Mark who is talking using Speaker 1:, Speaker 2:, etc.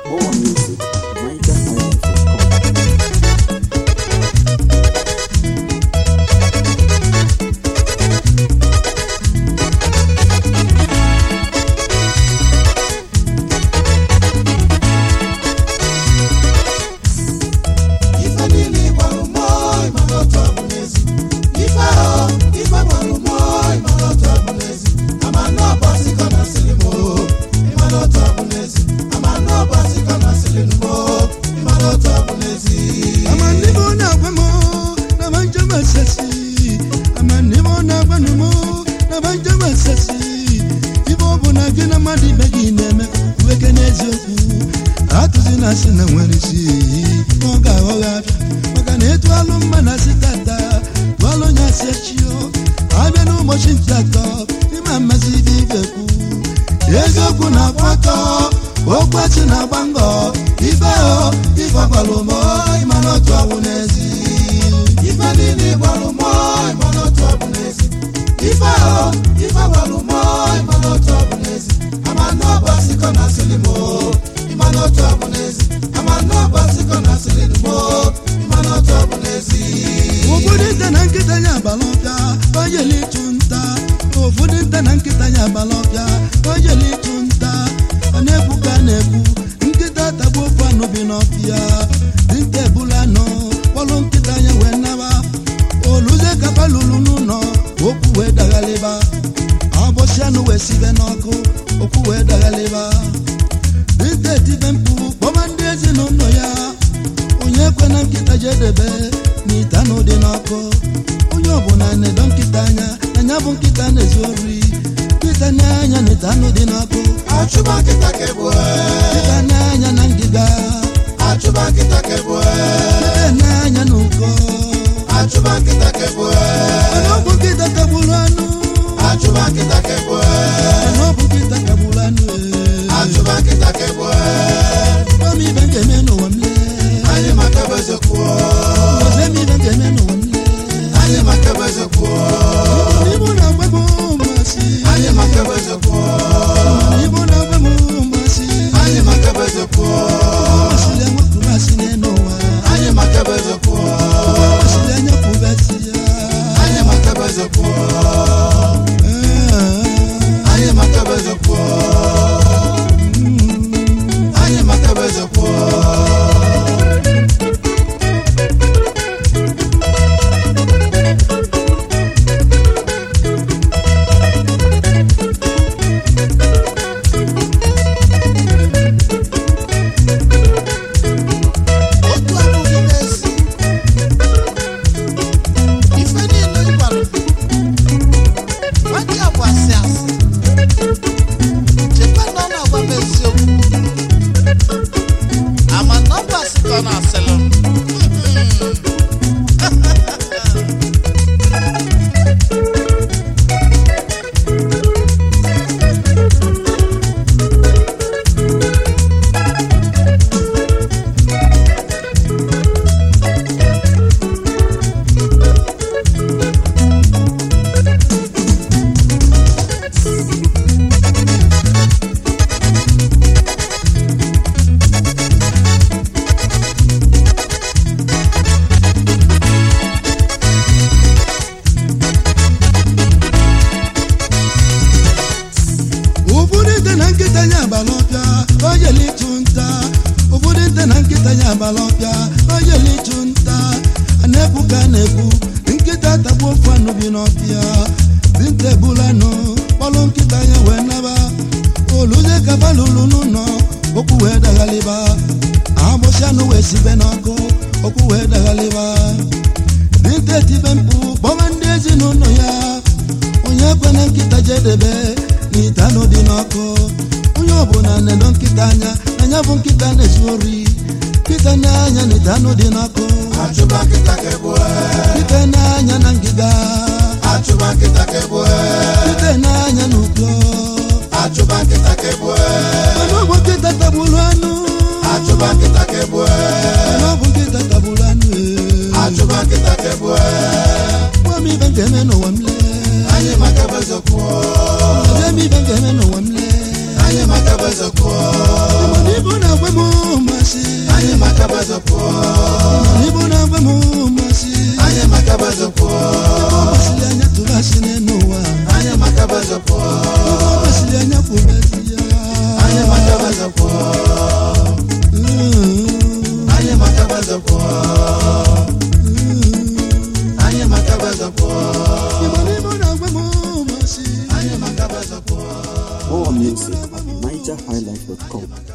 Speaker 1: More music, MichaelIsland.com.
Speaker 2: ife niile ịgbalụ mmụọ ịmara otu ọ bụ n'ezi ife ahụ ife gbalụ mmụọ ịmara otu ọ bụ n'ezi ama na ọbọsịkọ na sịrị m oo ịmara otu ọ bụ n'ezi ama na ọbọsịkọ na sịrị m oo ịmara otu ọ bụ n'ezi
Speaker 3: amandimo nakwemo nabanja masasi amandimo nakwanumo nabanja masasi ibe ọ bụ na gị na mmadụ ibe gị na-eme weke n'eziokwu atụzi na asị na nwere isi ọ ga-aghọghị abịa maka na etu alụ mma na asị tata tụalụ onye asị echio abịa n'ụbọchị ntị atọ ịma mmasị ibe ibe kwu eziokwu na-akwụ ọtọ okwu asị na-agba ngọ ife o ife ọgbara ụmụ ịmana otu ọwụ n'ezi
Speaker 2: ife niile ịgbalụ mmụọ ịmara otu ọ bụ n'ezi ife ahụ ife gbalụ mmụọ ịmara otu ọ bụ n'ezi ama na ọbọsịkọ na sịrị m oo ịmara otu ọ bụ n'ezi ama na ọbọsịkọ na sịrị m oo ịmara otu ọ bụ n'ezi
Speaker 3: ụfọdụ nte na nkịta ya agbala ọbịa ojele ịchụ nta ụfọdụ nte na nkịta ya agbala ọbịa ojele ịchụ nta ọ na-ekwu ka a na-ekwu nkịta tagbuo ofu anụ bi n'ọfịa dinta ebula anụ kpọlụ nkịta ya wee naba oluze kapa lulu n'ụlọ okwu wee daghalịba abọsị anụ wee sibe n'ọkụ okwu wee daghalịba dinta etibe mkpu kpọba ndị ezinụlọ ya onye ekwe na nkịta jedebe n'ite anụ dị n'ọkụ onye ọbụla na-edo nkịta anya na ya bụ nkịta na-ezu ori nkịta n'anya na ite anụ dị n'ọkụ
Speaker 2: achụba nkịta ka egbue
Speaker 3: nkịta n'anya na ngịga
Speaker 2: achụba nkịta ka egbue
Speaker 3: nkịta n'anya na ụkọ
Speaker 2: achụba nkịta ka egbue
Speaker 3: mana ọ bụ nkịta tagburu anụ
Speaker 2: achụba nkịta ka egbue
Speaker 3: mana ọ bụ nkịta tagburu anụ ee.
Speaker 2: achụba nkịta ka egbue
Speaker 3: Gwa m ibe m ga-eme n'ụwa m lee
Speaker 2: anyị maka ebe eziokwu
Speaker 3: Gwa m ibe m ga-eme n'ụwa m lee
Speaker 2: anyị maka ebe eziokwu
Speaker 3: Igbo na-agba m mmasị
Speaker 2: anyị maka ebe eziokwu
Speaker 3: Igbo na-agba m mmasị
Speaker 2: anyị maka ebe eziokwu
Speaker 3: Masịrị enwepụ masị n'elu ụwa
Speaker 2: anyị maka ebe eziokwu
Speaker 3: Masịrị enyepụbesị ya
Speaker 2: anyị maka ebe eziokwu anyị maka ebe eziokwu anyị maka ebe eziokwu otu abụghị n'ezi ife niile ị gwara nwaji abụ asị asị chekwa na ọ na-agwa m eziokwu ama na ọ bụ asị ka ọ na-asịlụ m
Speaker 3: ụfọdụ nte na nkịta ya agbala ọbịa ojele ịchụ nta ụfọdụ nte na nkịta ya agbala ọbịa ojele ịchụ nta a na-ekwu ka a na-ekwu nkịta tagbuo ofu anụ bi n'ọbịa dinta ebula anụ kpọlụ nkịta ya wee naba oluze kaba lulu n'ụlọ okwu wee daghalịba agbụsị anụ wee sibe n'ọkụ okwu wee daghalịba dinta etibe mkpu kpọba ndị ezinụlọ ya onye ekwe na nkịta jedebe n'ite anụ dị n'ọkụ onye ọbụla na-edo nkịta anya na ya bụ nkịta na-ezu ori nkịta n'anya na ite anụ dị n'ọkụ
Speaker 2: achụba nkịta ka egbue
Speaker 3: nkịta n'anya na ngịga
Speaker 2: achụba nkịta ka egbue
Speaker 3: nkịta n'anya na ụkọ
Speaker 2: achụba nkịta ka egbue
Speaker 3: mana ọ bụ nkịta tagburu anụ
Speaker 2: achụba nkịta ka egbue
Speaker 3: mana ọ bụ nkịta tagburu anụ ee.
Speaker 2: achụba nkịta ka egbue
Speaker 3: gwa m ibe m ga-eme n'ụwa m lee
Speaker 2: anyị maka ebe eziokwu
Speaker 3: gwa m ibe m ga-eme n'ụwa m lee
Speaker 2: anyị maka ebe eziokwu
Speaker 3: mana ibu na-agwa m
Speaker 1: music at nigerhighlife.com.